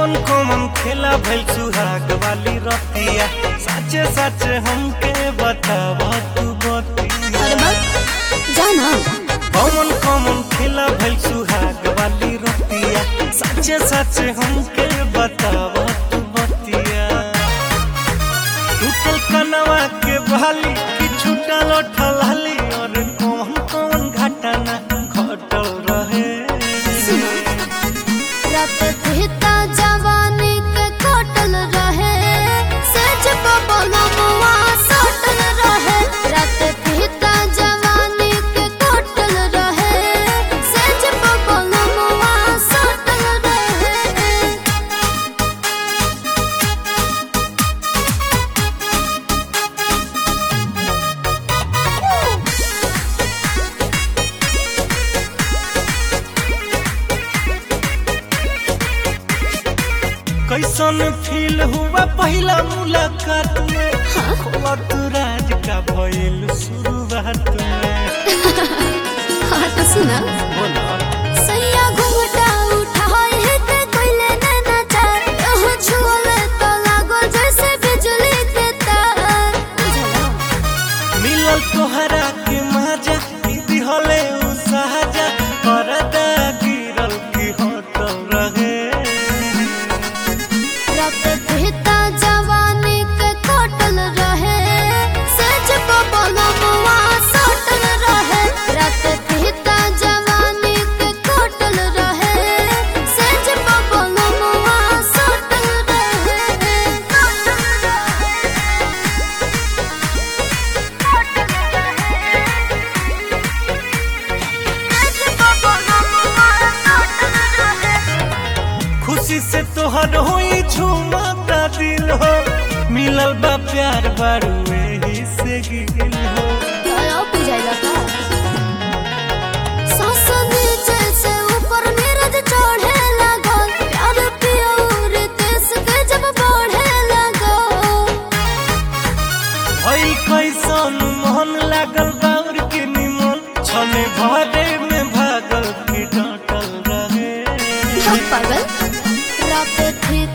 कौन कौन खेला भइल सुहाग वाली रतिया सच सच हमके बताव तू बतिया अरे बस जाना कौन कौन खेला भइल सुहाग वाली रतिया सच सच हमके बताव तू बतिया टूटल कनवा के बहाली कि छूटल ठलाली और कौन कौन घटना घटल रहे रात कहता जवानी के कटल रहे सच बबलमुआ सटल रहे रात कहता जवानी के कटल रहे सच बबलमुआ सटल रहे कैसन फील हुआ पहला मुलाकात में खोलत राज का भइल शुरुआत में हाँ तो सुना बोला सैया घुंघटा उठाए है ते कोइले नैना चार ओह छुअले तो लागो जैसे बिजली के तार बुझला मिलल तोहरा के मजा दीदी हले उ सहजा परदा गिरल की होटल रहे रात कहता जवानी के कटल रहे सच बबलमुआ सटल रहे रात कहता जवानी के कटल रहे सच बबलमुआ सटल रहे खुशी से तोहर होई झूमता दिल हो मिलल बा प्यार बारू एही से गिल हो दया बुझाइला का सांस नीचे से ऊपर नीरज चढ़े लागल प्यार पियोर देश के जब बढ़े लागल भई कैसन मोहन लागल बाउर के निमन छने भरे में भागल की डटल रहे हम पागल रात थी